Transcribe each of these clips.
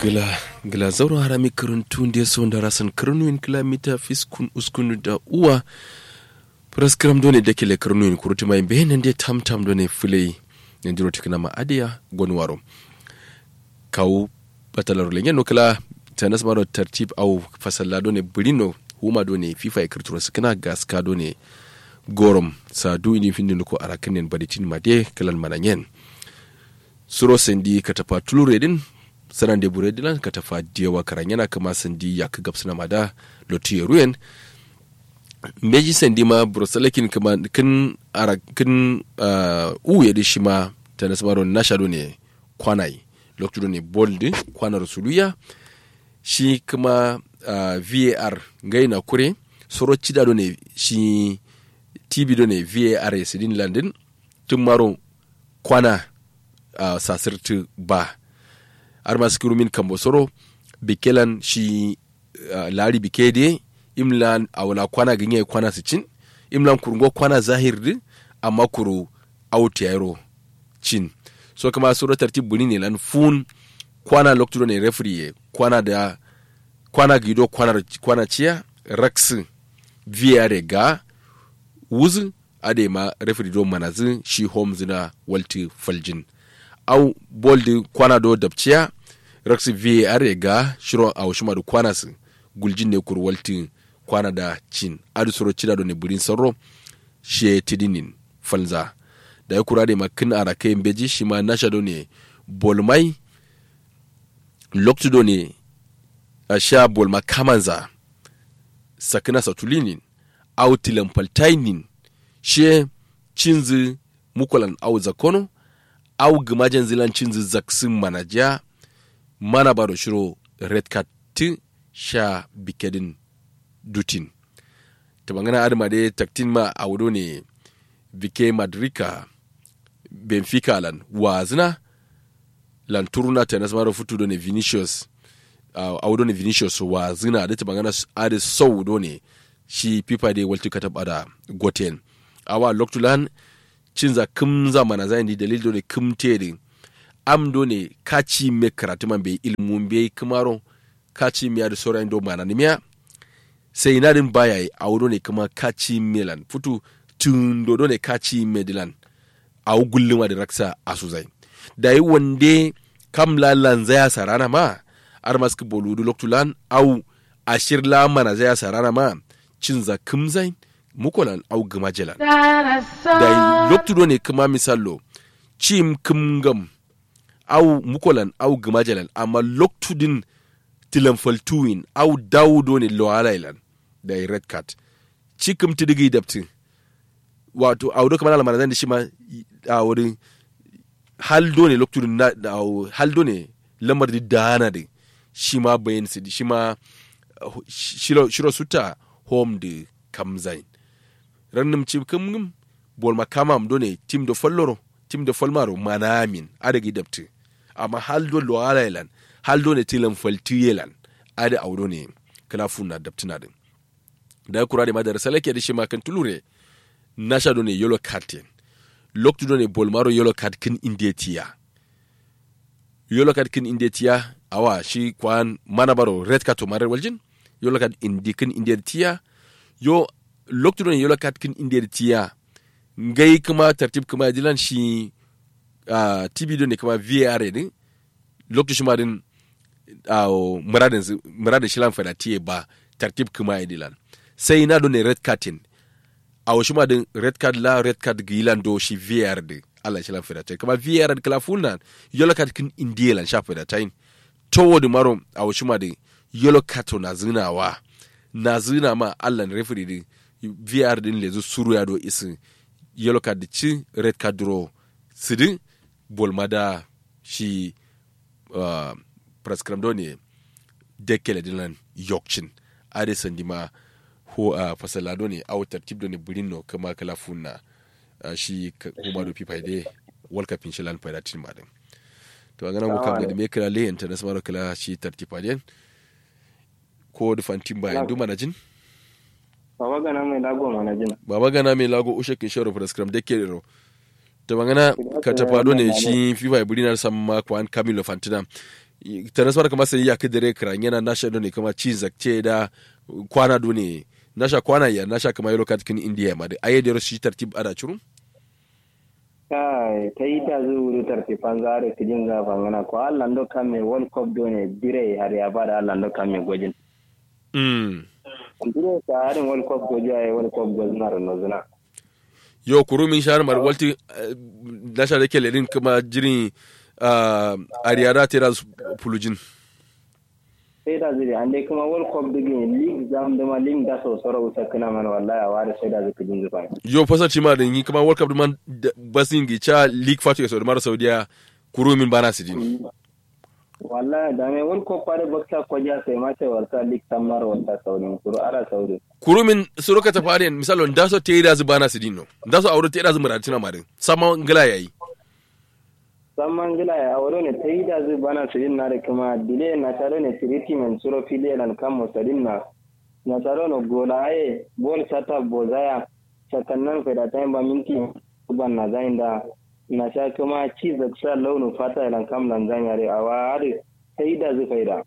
gila gila zauro harami karuntu nde so da rasan karnuin kilomita fiskun uskun da uwa praskram done da kele karnuin kuruti mai behen nde tam tam done fulai ne diro tikna ma adiya gonwaro kaw batalar lenye no kala tanas maro tartib au fasalla done burino huma done fifa e kirturo sikina gaska done gorom sa du ini findin ko arakanen baditin made kalan mananyen suro sendi katafa tulure din sanan de bure dilan katafa diyawa karan yana kama sendi ya ka gabsana mada lotiye ruyen meji sendi ma brosalakin kama kin ara kin uh, uye di shima tanas maro nashado ne kwanai lokacin ne bold kwanar suluya shi kuma uh, var ngai na kure soro cida do ne shi tv do ne var sidin landin tun maro kwana uh, sasirtu ba har masu kirumin kambo soro bikelan shi uh, lari bikede imlan a wala kwana ganye kwana su cin imlan kurungo kwana zahir din amma kuru out yaro cin so kama soro tartib buni ne lan fun kwana lokacin ne referee kwana da kwana gido kwana kwana ciya rax vr ga wuzu ade ma referee do manazi shi homes na walti faljin au boldi kwana do dabciya rax vr ga shiro a shima do kwana su guljin ne kur walti kwana da cin adu soro cida do ne burin sarro she tidinin falza da ya kura da makin a rakai beji shi ma nasha do ne bolmai loktu do ne a sha bolma kamanza sakina satulinin au tilampaltainin she cinzi mukolan au zakono au gimajen zilan cinzi zaksin manaja mana baro shiro red card ti sha bikedin dutin ta bangana adama dai taktin ma a wudo ne bike madrika benfica lan wazina lan turuna ta nasmaro futu do ne vinicius uh, a wudo ne vinicius wazina da ta bangana ade sau do ne shi pipa de walti kata bada goten awa loktulan cinza kim zamana zai di dalil do ne kim tedi am do ne kaci me karatu man be ilmun be kimaro kaci miya da sauran do mana nimiya sai na din baya a wudo ne kuma kaci milan futu tun do ne kaci medilan a gulluma da raksa a su zai da yi wande kam lalan zaya sarana ma ar maski boludu loktulan au ashir la mana zaya sarana ma cinza kimzain mukolan au gama jelan da loktudo ne kuma misallo cim kimgam au mukolan au gama jelan amma loktudin tilan faltuwin au dawudo ne loalailan da red card cikim tidigi dabti wato a wuri kamar alamana zan da shi ma a wurin haldo ne loktudin na haldo ne lamar da dana da shi ma bayan su shi ma shiro suta home da kamzain rannum ci kamgum bol makamam do ne tim do folloro tim do folmaro manamin adagi dabti amma haldo lo alailan haldo ne tilan faltiyelan ada audo ne kala funna dabtina din da kura da madara salake da shi ma kan tulure nasha do ne yellow card loktu do ne bol maro yellow card kin indetiya yellow card kin indetiya awa shi kwan mana baro red card to marar waljin yellow card indi kin indetiya yo loktu do ne yellow card kin indetiya ngai kuma tartib kuma dilan shi uh, tv do ne kuma var din loktu shi ma din uh, muradin muradin shilan fada tiye ba tartib kuma dilan sai na do ne red cardin a wasu ma din red card la red card gilan do shi VR din Allah shi lafiya ta kuma VR da kala fulna yellow card kin indiya lan shafa da tain to da maro a wasu ma din yellow card na zinawa na zina ma Allah referee din VR din lezu suru ya do isin yellow card ci red card draw sidin bolma da shi uh, prescribe do ne dekele dilan yokcin ade sandima ko a fasalado ne a tartib da ne birin no kama kala funna shi kuma do pipa de world cup inshallah fa da tin madan to a ganan ko kam da me kala le international kala shi tartiba den ko da fantin ba yanzu mana jin baba gana mai lago mana jin baba gana mai lago ushe kin shoro prescribe de kero to bangana ka tafado ne shi fifa birina samma kwan camilo fantina tanas kama sai ya kidire kran yana nasha ne kama ci zakce da kwana do ne nasha kwana ya nasha kama yelo kat kin india ma da ayi da shi tartib ada churu kai ta yi ta zuwa wuri tartifan zare kijin zafa ngana ko Allah ndo kamme world cup do ne dire har ya bada Allah ndo kamme gojin mm dire ta harin world cup goji ay world cup gozna ro zuna yo kurumin shahar mar walti eh, nasha da ke lerin kama jirin uh, ariyara tera fulujin sai da zuri an dai kuma world cup digin league zam da ma league da so soro usa kana man wallahi a ware sai da zuka jin zufa yo fasar ci ma da yi kama world cup man basin gi cha league fatu ya saudi mara saudiya kurumin bana su din wallahi da me world cup pare bakta ko ja sai ma sai warta league tamar warta saudi kuro ara saudi kurumin suruka ta fari misalo da so te da zu bana su din no da so aure te da zu muratina ma din sama ngila yayi samman gila ya auro ne ta yi da zai bana su na da kuma dile na tare ne treatment suro fili nan kan musadin na na tare no gola aye bol sata bozaya sakannan fa da ta ba minti ban na zain da na sha kuma ci zaksa launu fata nan kam nan zan yare a wari ta yi da zai faida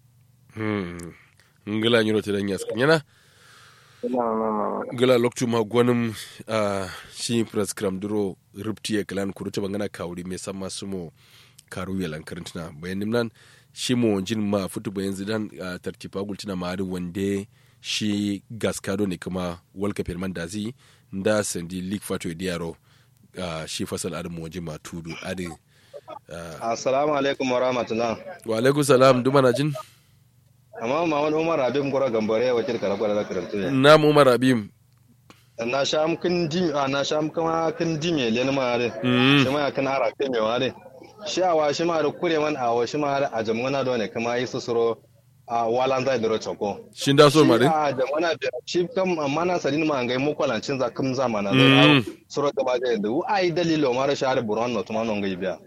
hmm ngila nyuro te dan yaskan yana ina mama gala loktu ma gwanin uh, shi prescram duro rupti ya kalan kuruta bangana kawuri mai sama sumo karu ya lankarin tuna bayan nimnan shi mo jin ma futu bayan zidan uh, tartifa gultina ma ari wande shi gaskado ne kuma walka firman dazi da sandi league fato diyaro uh, shi fasal ari mo jin ma tudu ari uh, Assalamu alaikum wa rahmatullah. wa alaikum salam duma na jin Amma Muhammad Umar Habib Gora Gambare wakil karagwara da karantu ne. na mu umar abim Na sha kin dim a na sha kuma kin dime le ma re. Mm. Shi ma kan ara kai me ware. Shi awa shi ma da kure man awa shi ma a jamuna da ne kuma yi susuro a walan zai duro choko. shin da so ma din a jamuna da shi kam amma na sadin ma ngai mu kwalancin za kum zamana Mm. da suro gaba da da ai dalilo mara share buron no tuma non gai biya.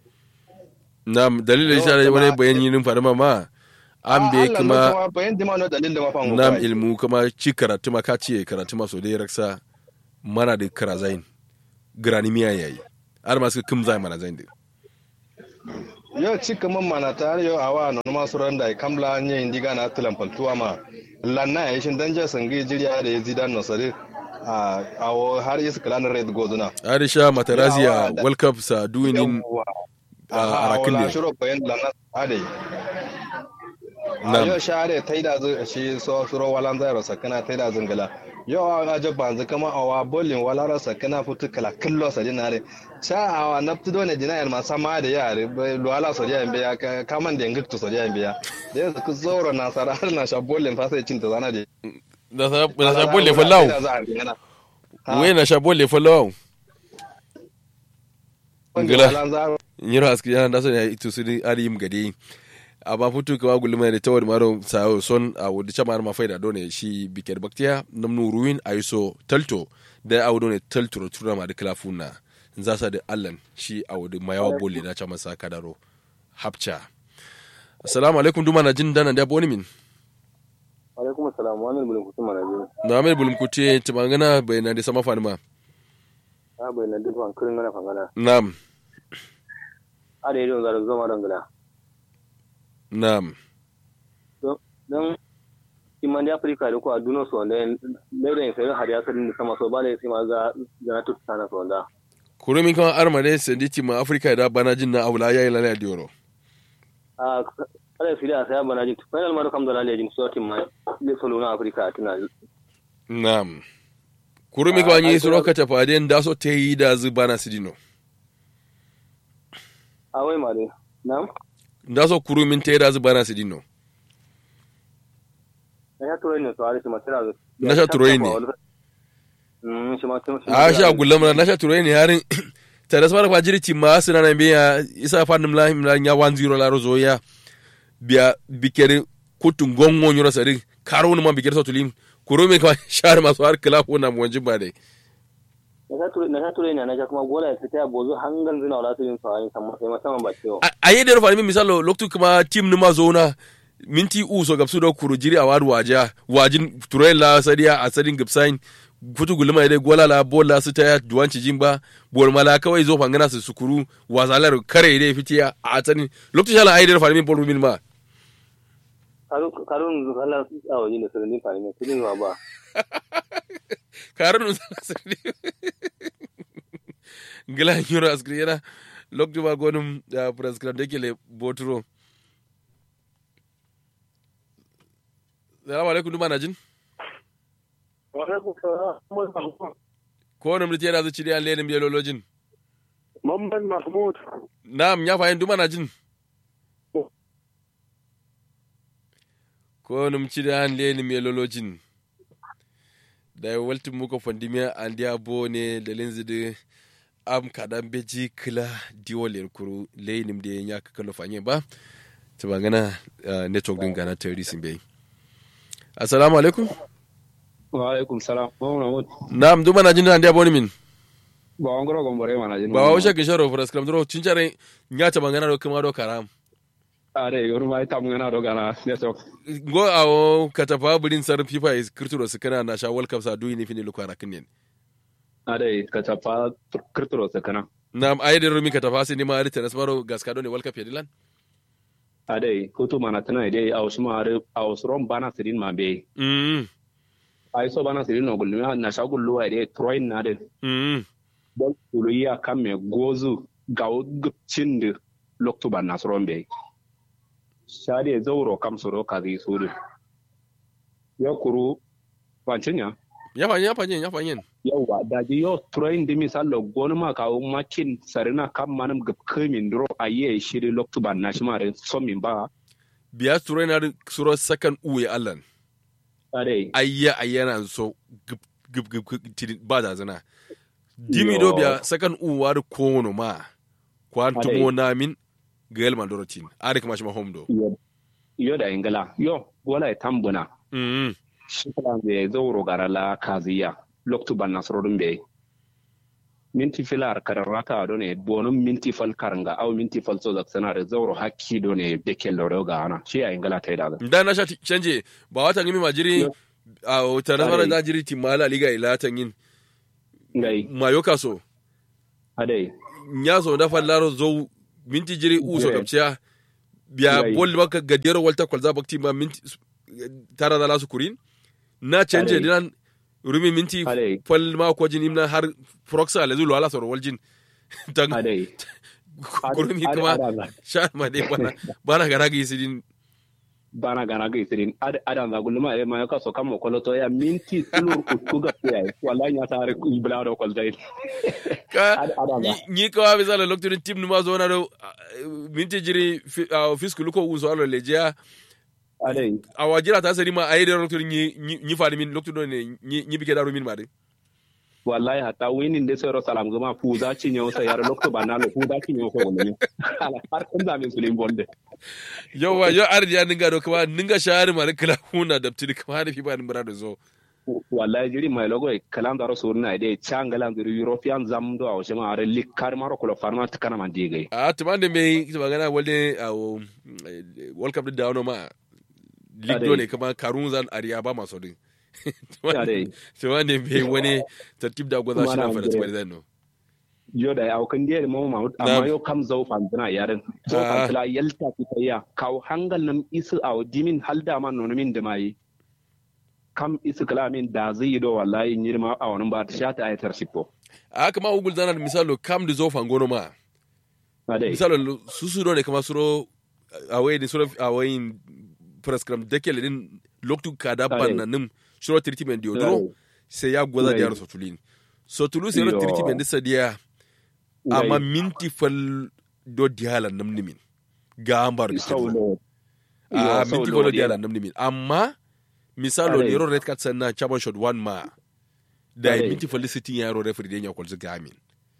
na dalilin shi da wani bayan yin farma ma an be Allah kuma no kuma bayan dima no dalil da ma fa nam ilmu kuma ci karatu ma ka ce karatu ma so dai raksa mana da kara zain grani miya yayi har masu kum zai mana zain din yo cika man mana tare yo awa no ma suran da kamla nye indiga na tulan pantuwa ma lanna ya shin danja sangi jiriya da yazi dan no sare a awo har is klan red goduna arisha matarazia world cup sa duinin a arakin ne ne shiro bayan lanna ade Nam. yo share taida zu shi so suro walan zai rasa kana taida zingala yo a ga banzu kama awa bolin wala rasa kana futu kala killo sa dinare sha awa naftu do ne dinayar ma sama da yare lo ala so ya biya kaman da ngikto so ya biya da yanzu ku zoro na sara har na sha bolin fa sai cinta zana de na sa na sa bolle fallahu we na sha bolle fallahu Ngila. nyiro aski yana da son ya itu su ni ari yim gade amma futu kama gulma da tawar maro sa son a wudi chama ma faida done shi biker baktiya namnu ruin aiso talto da a wudi talto tura ma da klafuna za sa da allan shi a wudi mayawa bolle da chama sa kadaro hapcha assalamu alaikum duma na jin dana da boni min alaikum assalam wa min bulun kusuma na biyu na mai bulum kuce tumangana bayana da sama fanima a bai na duk an kirin gana fangana nam a da yadda zara zama don gida nam don iman da afirka da kuwa duniya su wanda mai da yin sayi har ya sadin da sama so ba da ya sai ma za na tuta na su wanda kurumin kan armade sanditi ma afrika da bana jin na aula yayi lalaya dioro a kada su da saya bana jin final ma da kam da lalaya jin su tin ma da solo na afirka tana nam kurumi kwa nyi suro ka tafaden da so te yi da zu bana sidino a wai ma dai na'am da so kurumin te da zu bana sidino na ya turai ne su ari shi ma tana da Na sha turai ne. mm shi ma tun a sha gulam na sha turai ne harin tare sama da kwa jiriti ma sina na biya isa fa nim la la nya 10 la rozo ya biya bikere kutun gongo nyoro sari karo ma bikere so tulim kurumi kwa shar masu har kala ko na mwanjin ba dai na sha turai ne na sha kuma gola ya fita ya bozo hangan zina wala su yin su a yin sama sai musamman ba ciwo a yi da rufa misalo loktu kuma tim numa zona minti u so gabsu da kuru jiri a wadu waja wajin turai la sadiya a sadin gabsain futu gulma dai gola la bola su ta duwanci jimba bol mala kawai zo fangana su sukuru wazalar kare dai fitiya a tsanin lokacin shala aidar fa min bol min ma karun zala a wani ne sanin fa ne kudin wa ba karun zala sirri gila yoro askri yana lokacin ba gonum da prescribe da ke le boturo Salamu alaikum duma na jin? Ko wani mulki yana zuci da lenin biyololojin? Mamman Mahmud. Na'am ya fahimta duma na jin? Ko wani mulki da lenin biyololojin? Da ya waltin muka fandimiya an diya bo ne da linzi da am kaɗan beji kila diwolin kuru lenin da ya kakalo fanye ba. Ta bangana network din gana terrorism bai. assalamu alaikum wa alaikum salam na'am duma na jin da boni min ba wan goro gombore mana jin ba wa usha gisharo for skram dro cinchare nya ta bangana do kuma do karam are yoru mai tam ngana do gana network go awo katafa bulin sar fifa is kirturo su kana na sha world cup sa duyi ni fini lukara kinnen are katafa kirturo su kana na'am ayde rumi katafa sai ni ma arita nasmaro gaskado ne world cup yadilan adai kutu mana tana dai a wasu mare a wasu ron bana sirin ma be mm ai so bana sirin no gulmi na sha gullu wa dai troin na dai mm bol tuluya kan me gozu ga gupcin da loktu ban na soron be shade zauro kam soro ka zai suru ya kuru wancinya ya fanyen ya fanyen ya fanyen yawa da ji yo troin di misalo gonu ma ka makin sarina kam manam gap kemin dro aye shiri loktu ban na shi mare so min ba biya suro na suro sakan uwe allan are ayya ayyana so gib gib gib gib ba da zana dimi do biya sakan uwa da kono ma kwantumo namin ga yalman dorotin ari kuma shi ma home do yo da ingala yo gola e tambuna mm shi kala be zauro garala kaziya loktu ban nasrodun be minti filar kararrata do ne bonum minti fal karanga aw minti fal so zak sanare zauro hakki do ne bekel do ga ana shi a ingala tai da da na sha canje ba wata ngimi majiri a wata nasara da jiri timala liga ila tan yin ngai mayoka so adai nya so da fallaro zo minti jiri u so kapciya biya Ngai. bol baka gadiyar walta kwalza bakti ma minti tara da lasu kurin na canje Adai. dinan rumi minti Adai. fal ma ko jin imna har proxa la zulu ala soro waljin tan adai kurumi Adai- kuma adai- sha ma dai bana bana gara ga isidin bana gana ga isirin ad adan za gulma e ma ka so kam ko loto ya minti tulur ku ku ga ya wallahi ya tare ku ibla do kol dai ka Ad- adai ba. ni- ni ka wa bizala lokacin tim numa zo na do minti jiri fi- ah, fisku luko uso alo lejiya adai a wajira ta sari ma a yi da lokacin ni ni fadi min lokacin ne ni ni bike da rumin ma dai wallahi hatta winin de sero salam gama fu za ci nyaw sa yar lokto banalo fu za ci nyaw ko wonni ala har kun da min sulim bonde yau wa yau ardi ya ninga do kuma ninga shahari ma da kala huna da tiri kuma da fi ba ni mura da zo wallahi jiri mai logo e kalam daro surna de changala ndir european zam do aw shema are likkar maro ko farma takana man digai a tuman da mai ta magana wale a wo, eh, world cup da wano ma league Adai. dole kuma karun zan ariya ba masu din Adai. tuman da mai wani tartib da gwaza shi na Kuma na fara tuman Nigeria. zan no yo da aw kan diere mo ma Na'am. amma yo kam zau fan dana yaren zo Ah. fan tala yalta ki tayya kaw hangal nam isu aw dimin halda man no min da mai kam isu kala min da zai do wallahi nyirma aw nan ba ta shata ayatar sippo a haka ma ugul zana da misalo kam da zo fangono ma adai misalo su su ne kama suro a wai ni suro a wai prescribe dekele din loktu kada Adai. ban na nim suro treatment di odoro sai ya gwaza da Ngai. yaro sotulin sotulu sai yaro Yo. treatment di sadiya amma minti fal do diala nam nimin ga ambar di sau kirna. lo a Yo, minti sau fal do lo diala nam nimin amma misalo Adai. ne yaro red card sanna chabon shot one ma da Adai. minti fal sitin yaro referee den ya kwalzi gamin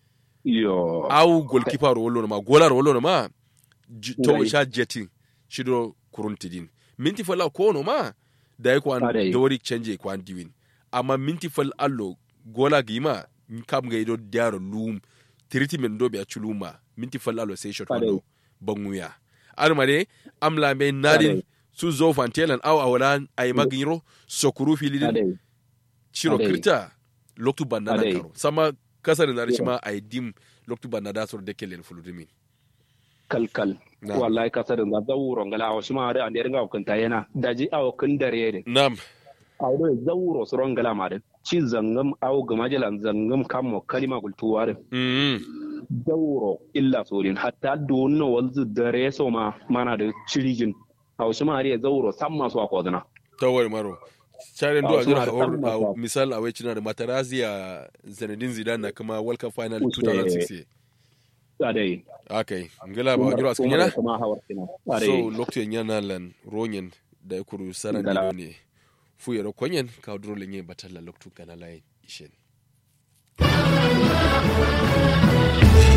yo au goalkeeper ro wollo ma gola ro wollo ma j- to Ngai. sha jetin shido kuruntidin minti fal ko no ma da yi kwan Adai. dori change kwan diwin amma minti fal allo gola gima kam ga ido diaro lum treatment do be a chuluma minti fal allo sai shot Adai. wando banguya almare amla me nadin Adai. su zo fantelan au awalan ay magiro sokuru filidin adai ciro Adai. kirta loktu banna na Adai. karo sama kasar na shi ma ai dim loktu banna da sur de kelen fuludimi kalkal Na. wallahi kasar da zawuro ngala awo shima da ande ringa kunta yana daji awo kun dare de nam awo do zawuro suro ngala ma de ci zangam awo gama jalan zangam kammo kalima gultuwa de mm zawuro illa sorin hatta donno walzu dare so ma mana da cirijin awo shima da zawuro samma so akodana tawar maro Charen do Ah, a jira suna da hawar tsarin a wasa. misal a wai da Materazzi a Zinedine Zidane na kuma World Cup final Wuce- 2006 adai akai ngila ba jira askin yana kuma hawar kina so adai lokacin yana lan ronyen da ya kuru saran Ngala. dido ne fu yaro konyen ka duro lenye batalla loktu kana layin ishen